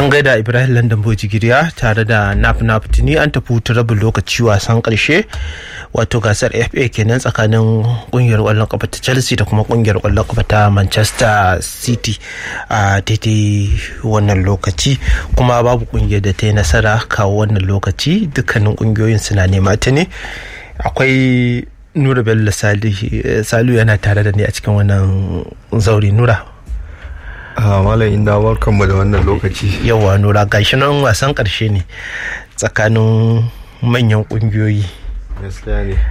an gaida ibrahim london bojigiriya tare da nap nap tuni an tafi hutu rabin lokaci wasan karshe wato gasar fa kenan tsakanin kungiyar kwallon kafa ta chelsea da kuma kungiyar kwallon kafa ta manchester city a daidai wannan lokaci kuma babu kungiyar da ta yi nasara kawo wannan lokaci dukkanin kungiyoyin suna nema ta ne akwai nura bello salu yana tare da ni a cikin wannan zauri nura malam inda barkanmu da wannan lokaci yawa nura gashi nan wasan karshe ne tsakanin manyan kungiyoyi gaskiya ne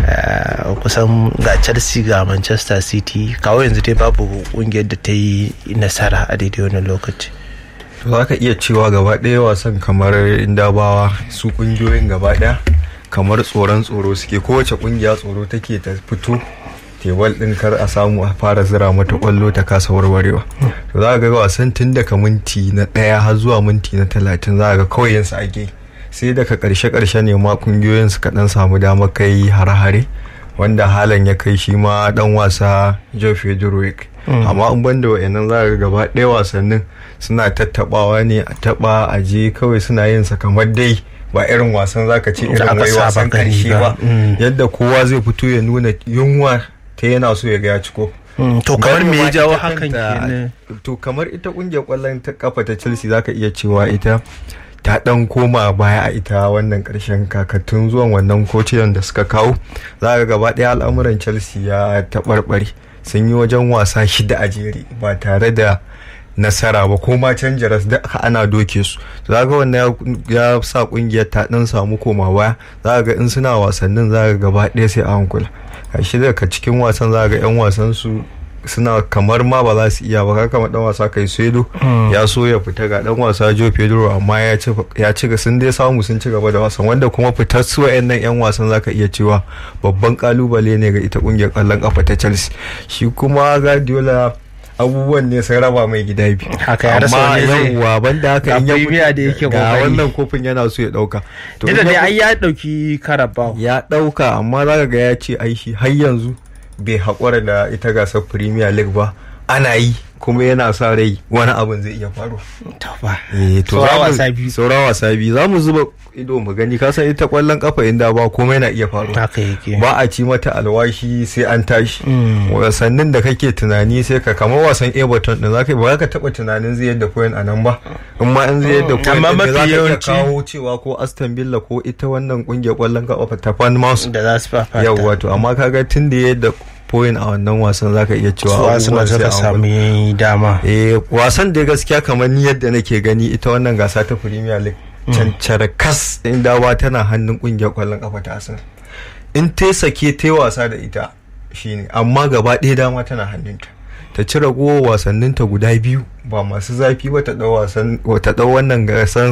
kusan ga chelsea ga manchester city kawo yanzu dai babu kungiyar da ta yi nasara a daidai wannan lokaci za ka iya cewa gaba ɗaya wasan kamar inda bawa su kungiyoyin gaba ɗaya kamar tsoron tsoro suke kowace kungiya tsoro take ta fito tebal din kar a samu a fara zira mata kwallo ta kasa warwarewa to za ga wasan tun daga minti na ɗaya har zuwa minti na talatin za ga kawai yansu ake sai daga karshe karshe ne ma kungiyoyin su kaɗan samu dama kai hare-hare wanda halan ya kai shi ma dan wasa Joe Fedorovic amma in ban da wayannan za ga gaba ɗaya wasannin suna tattabawa ne a taba a je kawai suna yin sa kamar dai ba irin wasan zaka ce irin wai wasan karshe ba yadda kowa zai fito ya nuna yunwa ta yana so ya ga ya ciko to kamar me ya jawo hakan kenan to kamar ita kungiyar kwallon ta kafa ta Chelsea zaka iya cewa ita ta dan koma baya a ita wannan karshen kakatun zuwan wannan kociyan da suka kawo za ga gaba daya al'amuran Chelsea ya taɓarɓare sun yi wajen wasa shida a jere ba tare da nasara ba ko ma canja ras da ana doke su za ga wannan ya sa kungiyar ta dan samu koma baya za ga in suna wasannin za ga gaba ɗaya sai a hankula kashi daga cikin wasan za ga yan wasan su suna kamar ma ba za su iya ba kama dan wasa kai sedo ya so ya fita ga dan wasa Joe Pedro amma ya ci ya ci sun dai samu sun ci gaba da wasan wanda kuma fitar su wayannan yan wasan zaka iya cewa babban kalubale ne ga ita kungiyar kallon kafa ta Chelsea shi kuma Guardiola abubuwan ne sun raba mai gida biyu haka ya rasa wani zai yawwa banda haka in ya premier da yake ga kokari wannan kofin yana so ya dauka da dai ai ya dauki karabao ya dauka amma zaka ga ya ce ai shi har yanzu bai haƙura da ita gasar premier league ba ana yi kuma yana sa rai wani abin zai iya faru to ba eh to Saura za mu- wasa biyu. saura wasa biyu za mu zuba ido mu gani ka san ita kwallon kafa inda ba komai na iya faru haka yake ba a ci mata alwashi sai an tashi Mm. wasannin da kake tunani sai ka kamar wasan everton din zaka ba za ka taba tunanin zai yadda point a nan ba in ma in zai yadda point Amma din mafi za ka iya yawanci- kawo cewa ko aston villa ko ita wannan kungiyar kwallon kafa ta Bournemouth da za su fafata yau wato amma kaga tun da yadda point a wannan wasan zaka iya cewa su Arsenal abubuwan sai suka an sami dama eh wasan da gaskiya kamar ni yadda nake gani ita wannan gasa ta Premier League cancara kas inda ba tana hannun kungiyar kwallon kafa ta Arsenal in ta sake ta wasa da ita shine amma gaba ɗaya dama tana hannunta ta ci ragowar wasanninta guda biyu ba masu zafi ba ta ɗau wasan ta ɗau wannan gasan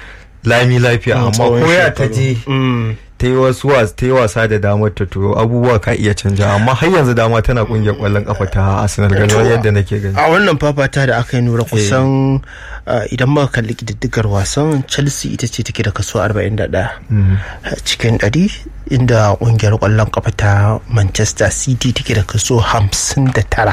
lami lafiya amma tsawon koya ta shekaru. je Mm. ta yi wasu was- ta yi wasa da damar ta to abubuwa ka iya canja amma har yanzu dama tana kungiyar kwallon kafa ta Arsenal ganin yadda nake gani a wannan fafata da aka yi nura kusan uh, idan muka kalli kididdigar wasan chelsea ita ce take da kaso 41 cikin 100 inda kungiyar kwallon kafa ta manchester city take da kaso 59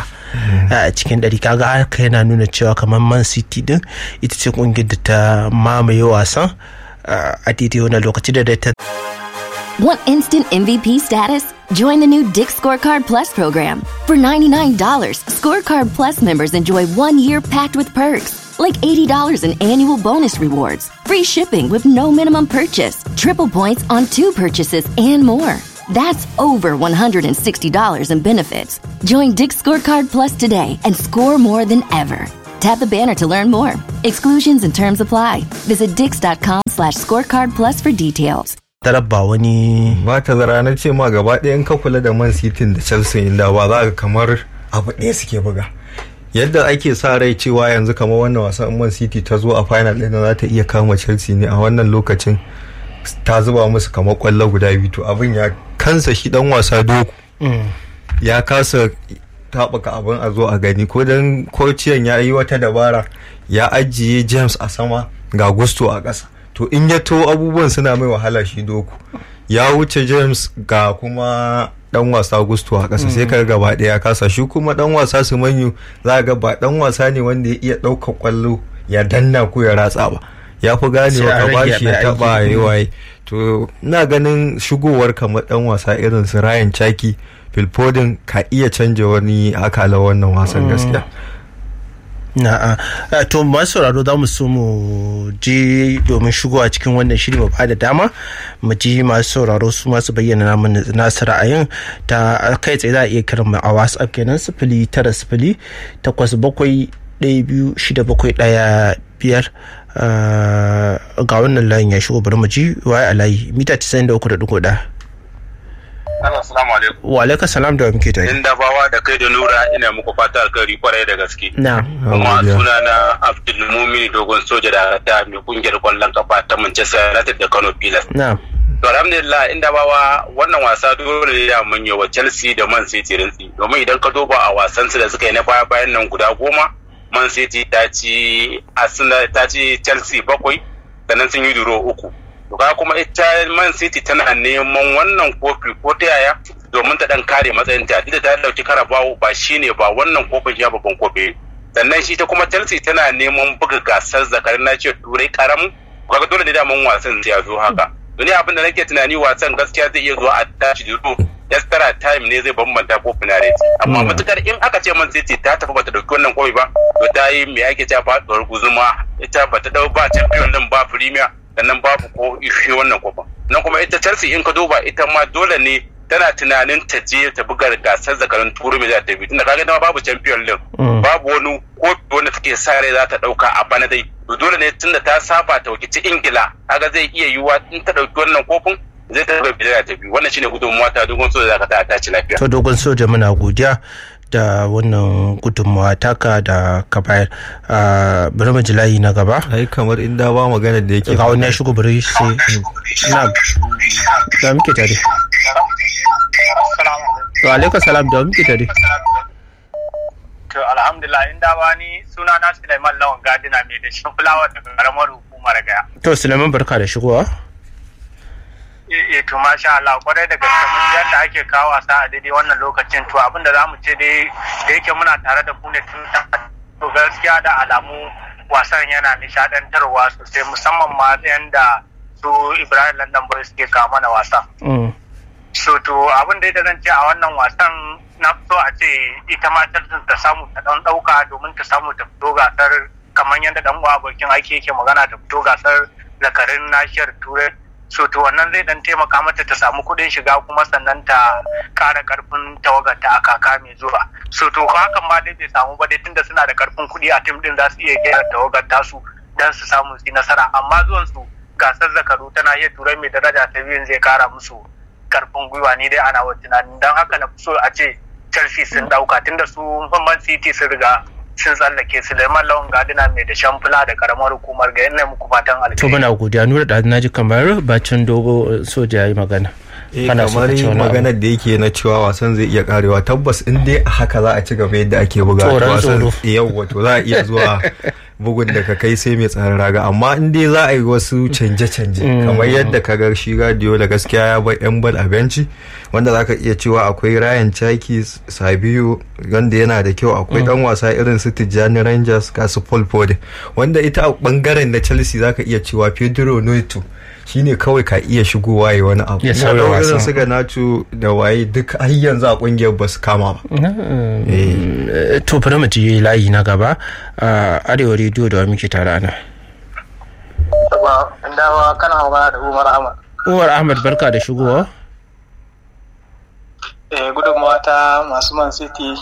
a cikin 100 kaga haka yana nuna cewa kamar man city din ita ce kungiyar da ta mamaye wasan uh, a daidai wannan lokaci da da ta Want instant MVP status? Join the new Dick Scorecard Plus program. For $99, Scorecard Plus members enjoy one year packed with perks, like $80 in annual bonus rewards, free shipping with no minimum purchase, triple points on two purchases, and more. That's over $160 in benefits. Join Dick Scorecard Plus today and score more than ever. Tap the banner to learn more. Exclusions and terms apply. Visit dix.com slash scorecard plus for details. tarabba wani ba ta zara na ce ma gaba ɗaya in ka kula da man city da chelsea inda ba za ka kamar abu ɗaya suke buga yadda ake sa rai cewa yanzu kamar wannan wasan man city ta zo a final ɗin za ta iya kama chelsea ne a wannan lokacin ta zuba musu kamar kwallo guda biyu to abin ya kansa shi dan wasa doku ya kasa taɓuka abin a zo a gani ko dan kociyan ya yi wata dabara ya ajiye james a sama ga gusto a ƙasa to in ya to abubuwan suna mai wahala shi doku ya wuce james ga kuma dan wasa gusto a ƙasa sai ka gaba ɗaya kasa shi kuma dan wasa su manyu za ga ba dan wasa ne wanda ya iya ɗaukar kwallo ya danna ko ya ratsa ba ya fi ganewa ka bashi ya taba ya waye to ina ganin shigowar kamar dan wasa irin su Ryan Chaki Phil Foden ka iya canja wani akala wannan wasan gaskiya na'a to masu sauraro za mu so mu je domin shigowa cikin wannan shiri mu bada dama mu ji masu sauraro su masu bayyana namun nasu ra'ayin ta kai tsaye za a iya kiran mu a whatsapp kenan sifili tara sifili takwas bakwai ɗaya biyu shida bakwai ɗaya biyar ga wannan layin ya shigo bari mu ji waye a layi mita 93.1 Assalamu alaikum. Wa alaikum salam da muke tare. Inda bawa da kai da Nura ina muku fata alkhairi kwarai da gaske. Na. Kuma suna na Abdul Mumin dogon soja da ta mai kungiyar kwallon kafa ta Manchester United da Kano Pilas. Na. To alhamdulillah inda bawa wannan wasa dole ne da mun yi wa Chelsea da Man City rinsi domin idan ka duba a wasan su da suka yi na baya bayan nan guda goma Man City ta ci Arsenal ta ci Chelsea bakwai sannan sun yi duro uku. ga kuma ita man city tana neman wannan kofi ko ta yaya domin ta dan kare matsayinta duk da ta dauki karabawo ba shine ba wannan kofin ya babban kofi sannan shi ta kuma chelsea tana neman buga gasar zakarin na ce turai karamu kaga dole ne daman wasan ya zo haka duni abin da nake tunani wasan gaskiya zai iya zuwa a tashi duro extra time ne zai bambanta ko finality amma matukar in aka ce man city ta tafi bata dauki wannan kofi ba to ta yi me ake cewa faduwar guzuma ita bata dau ba champion din ba premier sannan babu ko ishe wannan kofin nan kuma ita chelsea in ka duba ita ma dole ne tana tunanin ta je ta buga gasar zakarun turu mai za ta bi tunda kaga dama babu champion league babu wani kofi wanda take sa rai za ta dauka a bana dai to dole ne tunda ta saba ta wakilci ingila kaga zai iya yiwuwa in ta dauki wannan kofin zai ta buga ta biyu wannan shine gudunmuwa ta dogon soja za ka ta ci lafiya to dogon soja muna godiya da wannan gudunmawa taka da ka bayar bari mu ji layi na gaba ai kamar inda ba magana da yake ga wani ya shigo bari sai na da muke tare wa alaikum salam da muke tare to alhamdulillah inda ba ni suna na Sulaiman Lawan Gadina mai da shin fulawa daga karamar hukumar Gaya to Sulaiman barka da shigowa eh to masha Allah kwarai da gaske mun yadda ake kawo wasa a daidai wannan lokacin to abinda za mu ce dai da yake muna tare da ku ne tun to gaskiya da alamu wasan yana nishadantarwa sosai musamman ma yanda su Ibrahim London Boys suke kawo mana wasa. So to abin da zan ce a wannan wasan na so a ce ita ma ta samu ta dan dauka domin ta samu ta fito gasar kamar yadda dan uwa abokin aiki yake magana ta fito gasar zakarin nashiyar turai so to wannan zai dan taimaka mata ta samu kuɗin shiga kuma sannan ta ƙara ƙarfin tawagarta a kaka mai zuwa so to hakan ma dai bai samu ba dai tunda suna da ƙarfin kuɗi a tim din za su iya gera tawagar tasu dan su samu su nasara amma zuwan su gasar zakaru tana iya turai mai daraja ta biyun zai kara musu ƙarfin gwiwa ni dai ana wa tunanin dan haka na so a ce Chelsea sun dauka tunda su Man City sun riga sun tsallake Suleiman Lawan Gadina mai da shamfula da karamar hukumar ga yana muku fatan alheri. To muna godiya nura da na ji kamar bacin dogo soja ya yi magana. Eh kamar maganar da yake na cewa wasan zai iya karewa tabbas in dai a haka za a ci gaba yadda ake buga wasan yau wato za a iya zuwa bugun da ka kai sai mai tsaron raga amma in dai za a yi wasu canje-canje kamar yadda ka ga shi radio da gaskiya ya bar yan bal a benci wanda za ka iya cewa akwai Ryan Chaki Sabiu wanda yana da kyau akwai dan wasa irin su Tijjani Rangers ga su Paul Ford wanda ita a bangaren na Chelsea za ka iya cewa Pedro Neto shine kawai ka iya shigowa ya wani abu ya sauya irin su ga nacho da waye duk har yanzu a kungiyar ba su kama ba to bari mu ji layi na gaba a arewa rediyo da muke tare ana dawa kana magana da Umar Ahmad Umar Ahmad barka da shigowa eh gudunmawa ta masu Man City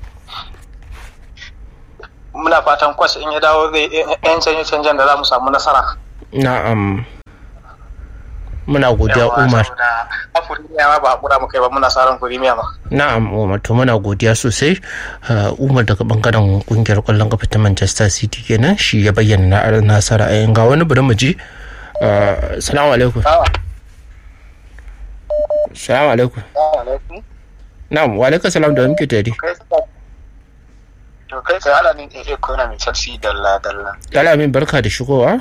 muna fatan kwas in ya dawo zai yan canje-canjen da za mu samu nasara na'am muna godiya umar a firimiya ma ba a kura mu kai ba muna saran firimiya ma na'am umar to muna godiya sosai umar daga bangaren kungiyar kwallon kafa ta manchester city kenan shi ya bayyana na nasara a ga wani bari mu ji salamu alaikum salamu alaikum na'am wa alaikum salam da muke tare to kai sai alamin AA ko na mai Chelsea dalla dalla alamin barka da shigowa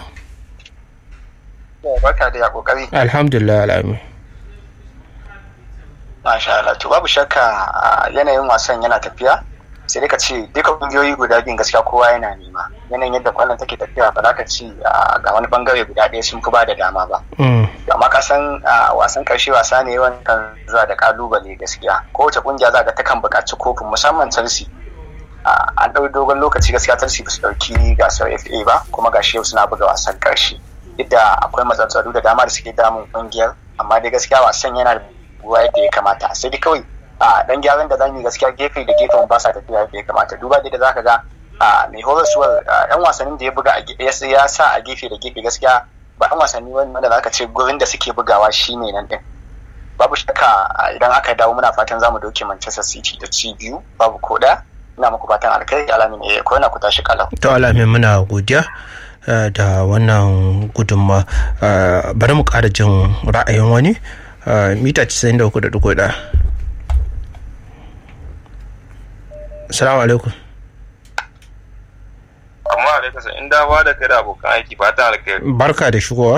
barka da ya kokari alhamdulillah alamin masha Allah to babu shakka yanayin wasan yana tafiya sai dai ka ce duka kungiyoyi guda biyun gaskiya kowa yana nema yanayin yadda kwallon take tafiya ba za ka ci ga wani bangare guda ɗaya sun fi ba da dama ba amma ka san wasan karshe wasa ne yawan kan zuwa da kalubale gaskiya kowace kungiya za ga ta kan buƙaci kofin musamman chelsea an ɗau dogon lokaci gaskiya chelsea ba su ɗauki gasar fa ba kuma gashi yau suna buga wasan karshe yadda akwai matsatsalu da dama da suke damun kungiyar amma dai gaskiya wasan yana da ruwa yadda ya kamata sai dai kawai a dan gyaran da zamu yi gaskiya gefe da gefen ba sa tafiya yadda ya kamata duba da zaka ga a mai horaswar yan wasannin da ya buga ya sa a gefe da gefe gaskiya ba yan wasanni wanda zaka ce gurin da suke bugawa shine nan din babu shakka idan aka dawo muna fatan zamu doke Manchester City da ci biyu babu ko da ina muku fatan alkai alamin eh ko na ku tashi kalau to alamin muna godiya da wannan gudunma bari mu ƙara jin ra'ayin wani mita 93.1 salamu alaikum amma alaikum sai in dawa da kai da abokan aiki fatan alkhairi barka da shigowa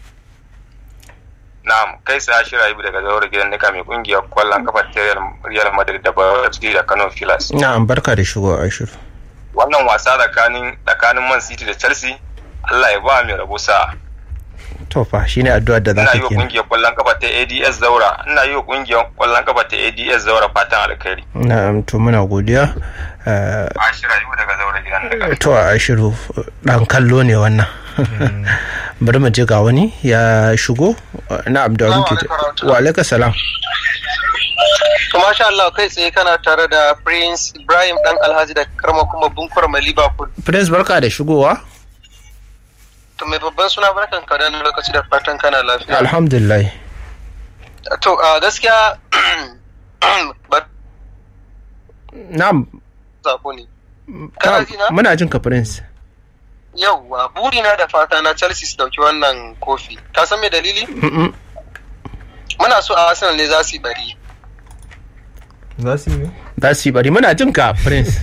na'am kai sai ashira ibi daga zaure gidan nika mai kungiyar kwallon kafa ta real madrid da bayar da kano filas na'am barka da shigowa ashiru wannan wasa tsakanin tsakanin man city da chelsea allah ya ba mai rabo sa to fa shine addu'ar da za ina ka yi wa kungiyar kwallon kafa ta ads zaura ina yi wa kungiyar kwallon kafa ta ads zaura fatan alkhairi na'am to muna godiya ashira ibi daga zaure gidan nika to a ashiru dan kallo ne wannan bari mu je ga wani ya shigo na'am da muke wa alaikum salam To masha Allah kai tsaye kana tare da Prince Ibrahim dan Alhaji da karma kuma bunkur mai Liverpool. prince barka da shigowa To mai babban suna barkan ka da lokaci da fatan kana lafiya. alhamdulillah To a gaskiya ba na'am zabo ne. Kana ji na? muna jin ka prince Yauwa burina da fata na Chelsea su dauki wannan kofi. Ka san me dalili? Mm-mm. Muna so a Arsenal ne za su yi bari. za su yi ne za su yi bari muna jin ka prince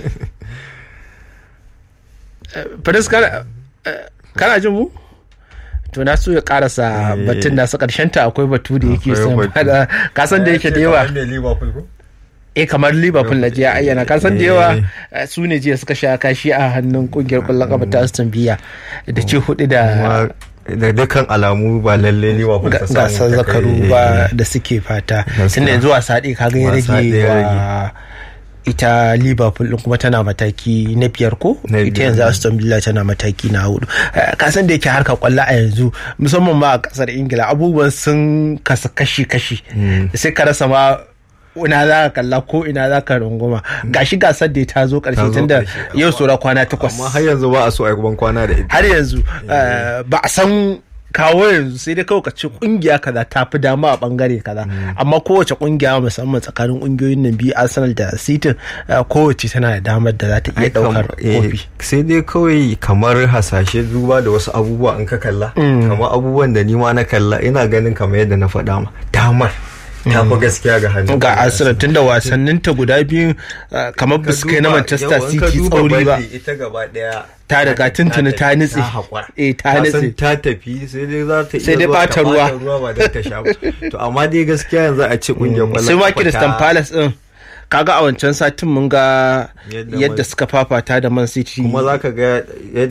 Eh, prince kana eh, kana jin mu to na so ya karasa Eh. batun nasa karshen ta akwai batu da yake Akwai son batu. fada ka san da yake da yawa ne liverpool ko eh kamar liverpool na jiya ayyana ka san da yawa Eh. eh, su ne jiya suka sha kashi a hannun kungiyar kwallon kafa ta aston villa da ce hudu da kuma da dukkan alamu ba lalle liverpool ta samu gasar ta zakaru kai- ba da suke fata Gaskiya. tunda yanzu wasa ɗaya kaga ya Wasa rage ɗaya ya wa ita liverpool din kuma tana mataki na biyar ko Na ita biyar. yanzu aston villa tana mataki na hudu Eh, ka san da yake harkar kwallo a yanzu musamman ma a kasar ingila abubuwan sun kasa kashi-kashi sai ka rasa ma ina za ka kalla ko ina za ka runguma gashi gasar da ta zo Ta karshe zo tunda ƙarshe. yau saura kwana takwas amma har yanzu ba a so a yi ban kwana da ita har yanzu eh, ba a san kawo yanzu sai dai kawai ka ce kungiya kaza ta fi dama a bangare kaza amma kowace kungiya musamman tsakanin kungiyoyin nan biyu arsenal da city eh, kowace tana da damar da za ta iya Ai, kam- daukar eh, kofi sai dai kawai kamar hasashe duba da wasu abubuwa in ka kalla kamar abubuwan da ni ma na kalla ina ganin kamar yadda na faɗa ma damar ta fi gaskiya ga hannun ga arsenal tunda wasannin ta guda biyu eh, kamar ba su kai na manchester city tsauri ba ita gaba daya Ta riga tuntuni ta nutse. haƙura. Eh, ta Ka san nutse. ta tafi sai dai za ta iya Sai dai zuwa ɓata ta ruwa. ɓata ruwa ba don ta sha ba to amma dai gaskiya yanzu a ce kungiyar kwallon sai ma kafa Crystal ta- Palace din kaga a wancan satin mun ga Yadda yadda Man- suka fafata da Man City kuma za ka ga yadda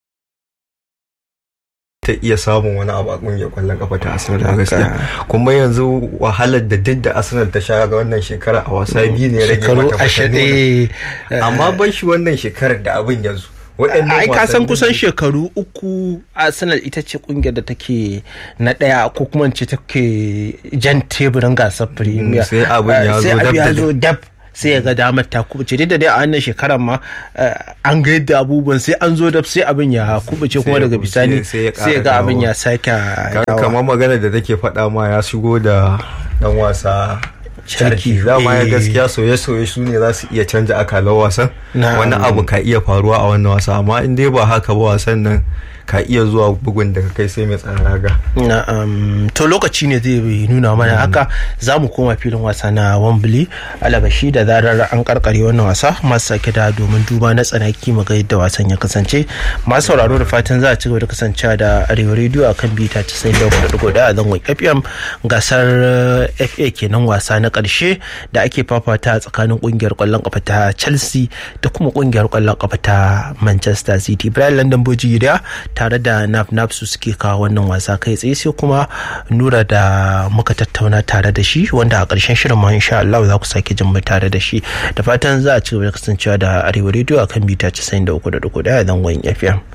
ta iya samun wani abu a kungiyar kwallon kafa ta Arsenal a gaskiya kuma yanzu wahalar da duk da Arsenal ta sha ga wannan shekara a wasa biyu ne ya rage shekaru mata ashirin fatan amma ban shi wannan shekarar da abin yanzu waɗannan ai ka san wasannin kusan da- shekaru uku arsenal ita ce kungiyar da take na daya ko kuma in ce take jan teburin gasar premier sai abin ya Eh, sai zo abin dab ya da zo dab sai ya ga damar ta kubuce duk da dai a wannan shekarar ma eh, an ga yadda abubuwan sai an zo dab sai abin ya kubuce kuma ya daga kubuce, bisani sai ya sai ya ƙara ga abin dawowa. ya sake Ka- dawowa. kamar magana da take faɗa ma ya shigo da dan wasa Sharki, Sharki dama ya eh. gaskiya soye-soye su ne za su iya canja akalar wasan Na'am. wani abu ka iya faruwa a wannan wasa amma in dai ba haka ba wasan nan ka iya zuwa bugun daga kai sai mai tsara raga Na'am, to lokaci ne zai nuna mana haka za mu koma filin wasa na Wembley alabashi da zarar an karkare wannan wasa masu sake da domin duba na tsanaki mu ga yadda wasan ya kasance masu sauraro da fatan za a ci gaba da kasancewa da arewa rediyo a kan bita 94.4 a zangon fm gasar eh, fa kenan wasa na ƙarshe da ake fafata tsakanin ƙungiyar ƙwallon ƙafa ta chelsea da kuma ƙungiyar ƙwallon ƙafa ta manchester city brian london bojiriya tare da naf naf su suke kawo wannan wasa kai tsaye sai kuma nura da muka tattauna tare da shi wanda a ƙarshen shirin ma insha Allah za ku sake jin mu tare da shi da fatan za a ci gaba da kasancewa da arewa rediyo akan mita 93.1 zangon fm